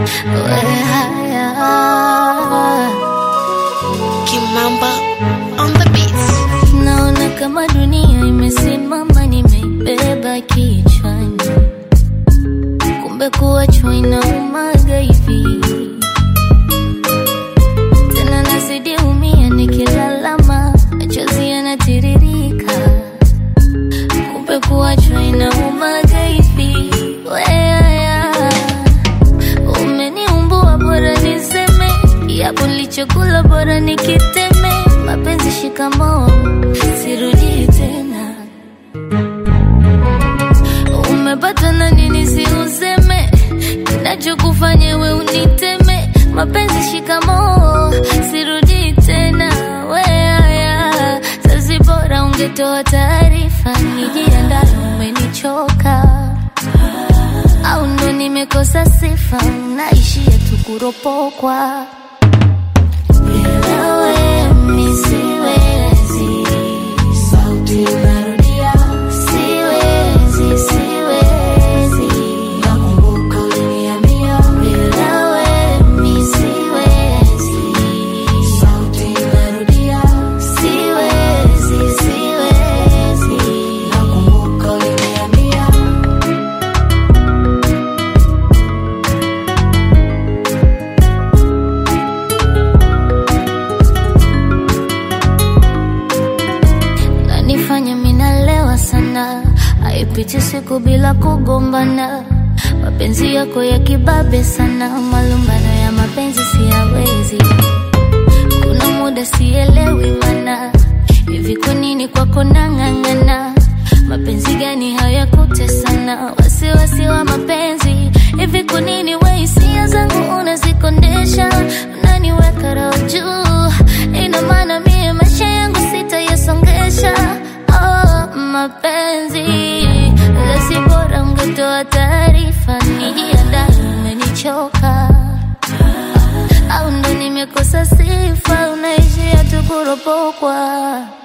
we haya Kimamba on the beats. Naona kama dunia imesimama, nimeibeba kichwani, kumbe kuachwa inaumaga hivi. Tena nazidi umia, nikilalama machozi yanatiririka, kumbe kuachwa inaumaga hivi. Weaya, umeniumbua, bora niseme yapo nilichokula, bora nikiteme. Mapenzi shikamoo, sirudi tena. Umepata na nini? Si useme kinachokufanya we uniteme. Mapenzi shikamoo, sirudi tena. Weaya, sasi bora ungetoa taarifa, nijiandae. Umenichoka au ndo nimekosa sifa, naishia tu kuropokwa. Bila wewe mi siwezi, sauti inarudia, siwezi, siwezi, nakumbuka uliniambia. Bila wewe mi siwezi, sauti inarudia, siwezi, siwezi, nakumbuka uliniambia. nanifanya minalewa sana, haipiti siku bila kugombana. Mapenzi yako ya kibabe sana, malumbano ya mapenzi siyawezi. Kuna muda sielewi mana, hivi kwa nini kwako nang'ang'ana? Mapenzi gani hayakutesana? Wasiwasi wa mapenzi, hivi kwa nini we hisia zangu unazikondesha? Unaniweka roho juu, ina maana mie maisha yangu sitayasongesha. Oh, mapenzi lesi, bora ungetoa taarifa, nijiandae, umenichoka au ndo nimekosa sifa, unaishia tu kuropokwa.